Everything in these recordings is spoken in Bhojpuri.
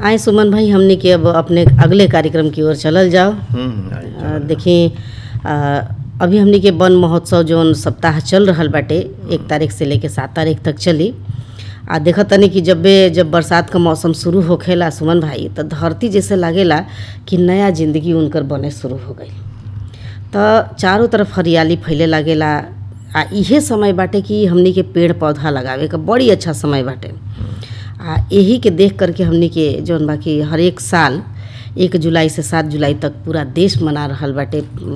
आए सुमन भाई हमने के अब अपने अगले कार्यक्रम की ओर चलल जाओ हम्म, आई अ, देखिए अ, अभी हमनी के वन महोत्सव जौन सप्ताह चल रहल बाटे एक तारीख से लेके सात तारीख तक चली आ देखत तनी कि जब बे जब बरसात का मौसम शुरू होखेला सुमन भाई तो धरती जैसे लागेला कि नया जिंदगी उनकर बने शुरू हो गई तो चारों तरफ हरियाली फैले लागेला आ इहे समय बाटे कि हमनी के पेड़ पौधा लगावे का बड़ी अच्छा समय बाटे आ यही के देख करके हमनी के जौन बा कि हर एक साल एक जुलाई से सात जुलाई तक पूरा देश मना रहल बाटे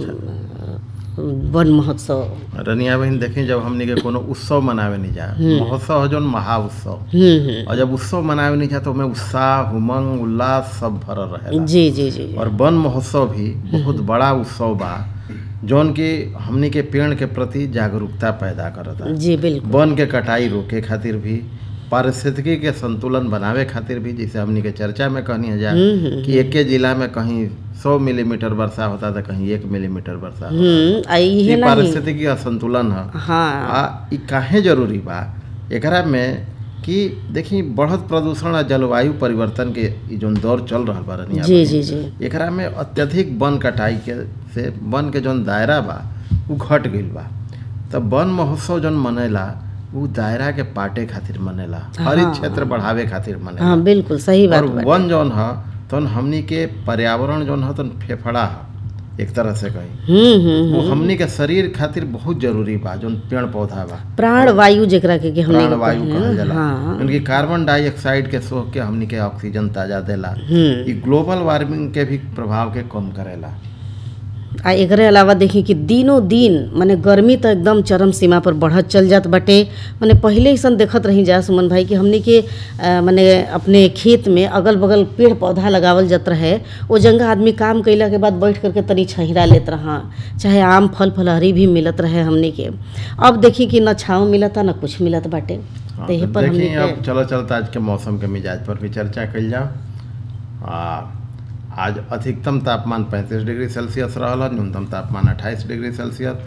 अम, वन महोत्सव रनिया बहन देखी जब हमनी के कोनो उत्सव मनावे नहीं जा महोत्सव है जौन महा उत्सव हम्म हम्म और जब उत्सव मनावे नहीं जा तो में उत्साह उमंग उल्लास सब भरल रहेला जी जी जी और वन महोत्सव भी बहुत बड़ा उत्सव बा जौन की हमनी के पेड़ के प्रति जागरूकता पैदा करता जी बिल्कुल वन के कटाई रोके खातिर भी पारिस्थितिकी के संतुलन बनावे खातिर भी जैसे हमनी के चर्चा में कहनी है जा हम्म, हम्म, कि एके जिला में कहीं सौ मिलीमीटर वर्षा होता था कहीं एक मिलीमीटर वर्षा होता हम्म आ इहे ये नहीं पारिस्थितिकी असंतुलन है हाँ आ ई काहे जरूरी बा एकरा में कि देखी बढ़त प्रदूषण आ जलवायु परिवर्तन के ई जौन दौर चल रहल बा रनिया जी बहिन, जी जी एकरा में अत्यधिक वन कटाई के से वन के जौन दायरा बा उ घट गईल बा तब वन महोत्सव जौन मनेला उ दायरा के पाटे खातिर मनेला हरित क्षेत्र बढ़ावे खातिर मनेला हाँ बिल्कुल सही बात और बाटे। वन जौन ह तौन हमनी के पर्यावरण जौन ह तौन फेफड़ा ह एक तरह से कही हम्म हम्म वो हमनी के शरीर खातिर बहुत जरूरी बा जौन पेड़ पौधा बा प्राण वायु जेकरा के कि हमने प्राण वायु कहल जाला हाँ उनकी कार्बन डाइऑक्साइड के सोख के हमनी के ऑक्सीजन ताजा देला हम्म ई ग्लोबल वार्मिंग के भी प्रभाव के कम करेला आ एकरे अलावा देखी कि दिनों दिन माने गर्मी तो एकदम चरम सीमा पर बढ़त चल जात बाटे माने पहिले ऐसन देखत रही जा सुमन भाई कि हमनी के अ, माने अपने खेत में अगल बगल पेड़ पौधा लगावल जात रहे ओ जंगा आदमी काम कैला के बाद बैठ करके तनी छहिरा लेत रहा चाहे आम फल फलहरी भी मिलत रहे हमनी के अब देखी कि न छाँव मिलता न कुछ मिलत बाटे हाँ, तो यही तो पर हमनी देखिए के अब चलो चलता आज के मौसम के मिजाज पर भी चर्चा कल जाओ आ आज अधिकतम तापमान 35 डिग्री सेल्सियस रहल न्यूनतम तापमान 28 डिग्री सेल्सियस